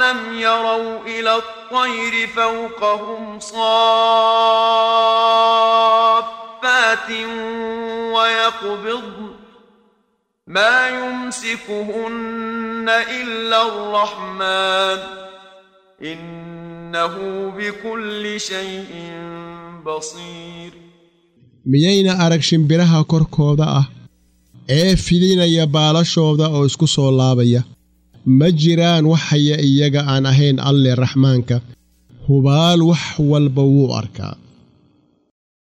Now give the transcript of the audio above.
أولم يروا إلى الطير فوقهم صافات ويقبضن ما يمسكهن إلا الرحمن إنه بكل شيء بصير miyayna arag shimbiraha korkooda ah ee fidinaya baalashooda oo isku soo laabaya ma jiraan waxaya iyaga aan ahayn alle raxmaanka hubaal wax walba wuu arkaa